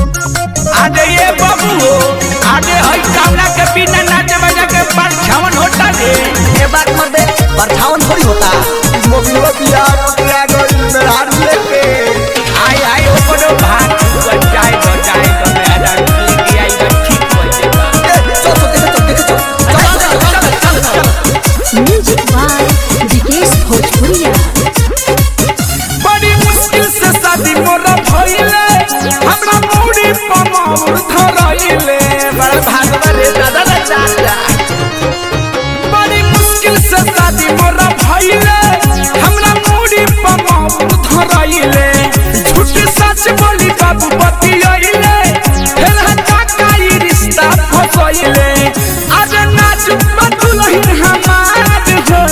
आजे ये बाबू आजे हई कामना के बिना नाचे बजा के परछावन होता रे ये बात मत दे परछावन थोड़ी होता मोबिलवा बिया पकड़ा गइल मेहरार लेके आई आई ओकरो भाग छुआ जाए तो जाए तो मेरा लेके आई तो ठीक हो जाएगा ए, चल चल देखे चल देखे चल चल चल चल चल म्यूजिक बाय विकेश भोजपुरिया बड़ी मुश्किल से शादी मोरा भइले हमरा मौरी पमौर धरइले बड़ भागवा रे दादा रे दादा बड़ी मुश्किल से शादी मोरा भइले हमरा मौरी पमौर धरइले झूठ सच बोली बाबू बतियइले फेर हटा काई रिश्ता फसइले आज नाच बदुलहिन हमार हो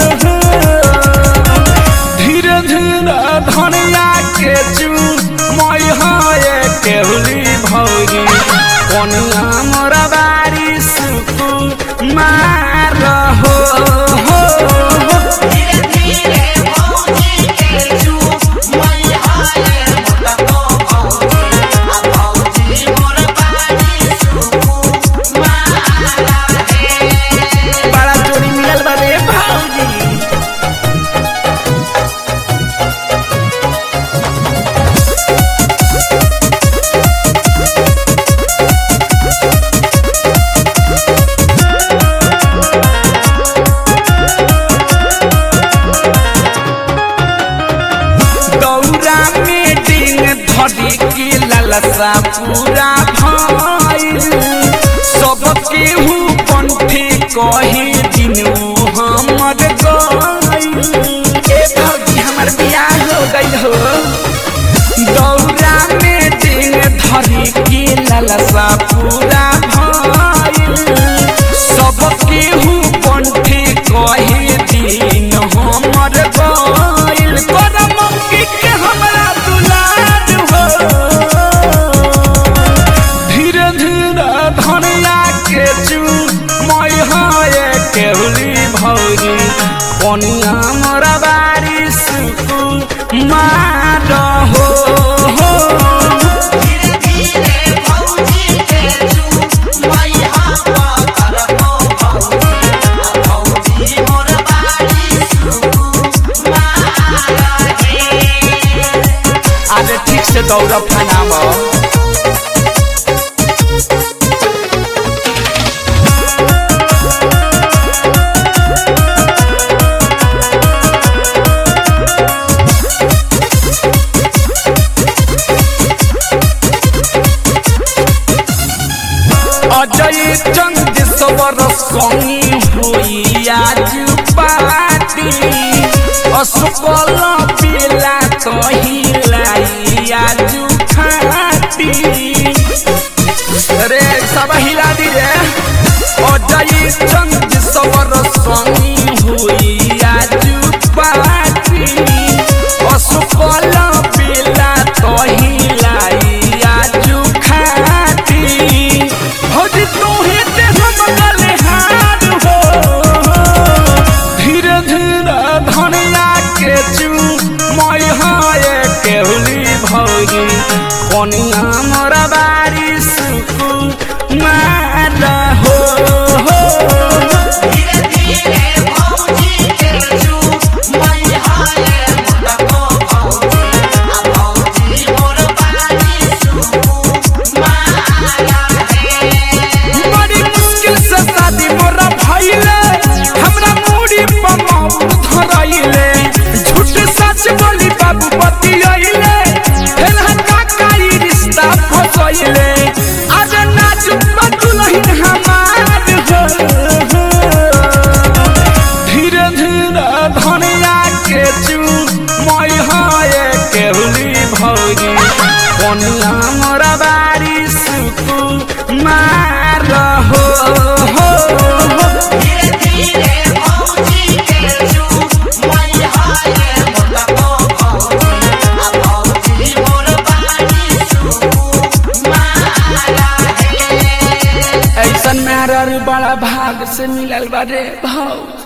धीरे धीरे धनिया के चू मई है केहुली भौरी कनिया मोरा बारी सुकु मार हो हो हो। बड़ा चोरी मिलल बा रे भौजी दौरा में डिंग धरी के ललसा पूरा भइल सब केहू पंथी कहे दिनू हमर गइल ए भौजी हमर बियाह हो गइल हो दौरा में डिंग धरी के ललसा पूरा भइल सब केहू पंथी कहे दिन हमर गइल करम के हमरा दुलार हो धीरे धीरे धनिया के चू मई है केहुली भौरी कनिया मोरा बारी सुकु मार हो हो आज ठीक से दौड़ फनाम अजय चंद सवर संगी हुई आज पाती असकल पिला कहिलाई आज खाती रे सब हिला दी रे अजय चंद सवर संगी हुई आज पाती असकल पिला कहिलाई आज खाती भौजी तोहे ते हम गले हार हो धीरे धीरे धनिया के चू मई है केहुली भौजी कनिया मोरा बारी सुकु मार हो हो बड़ी मुश्किल से शादी मोरा भइले हमरा मूड़ी पमौर धरइले झूठ सच बोली बाबू बतियइले फेर हटा काई रिश्ता फसइले आज नाच बदुलहिन हमार हो धीरे धीरे धनिया के चू मई है केहुली भौजी कनिया मोरा बारी सुकु मार हो हो हो। ऐसन मेहरा बड़ा भाग से मिलल बा रे भाऊ